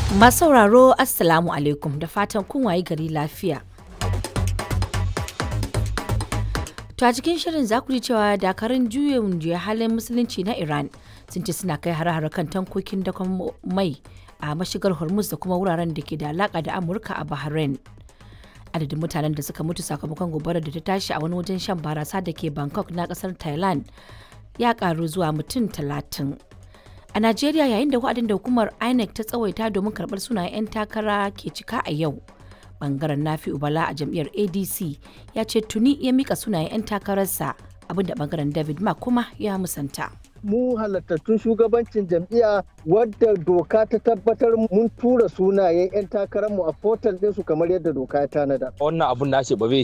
Masu sauraro Assalamu alaikum da fatan kun wayi gari lafiya. To a cikin shirin za ku ji cewa dakarun juyin juya halin musulunci na Iran sun ce suna kai hare-hare kan tankokin dakon mai a mashigar Hormuz da kuma wuraren da ke da alaka da Amurka a Bahrain. Adadin mutanen da suka mutu sakamakon gobarar da ta tashi a wani wajen shan barasa da ke Bangkok na kasar Thailand ya karu zuwa mutum talatin. A Najeriya yayin da wa'adin da hukumar INEC ta tsawaita domin karɓar sunayen 'yan takara ke cika a yau. Bangaren Nafi Ubala a jam'iyyar ADC ya ce tuni ya mika sunayen 'yan takararsa abinda bangaren David Mark kuma ya musanta. mu halattattun shugabancin jam'iyya wadda doka ta tabbatar mun tura sunayen 'yan takararmu a portal ɗinsu kamar yadda doka ya tanada. wannan abun na ce ba zai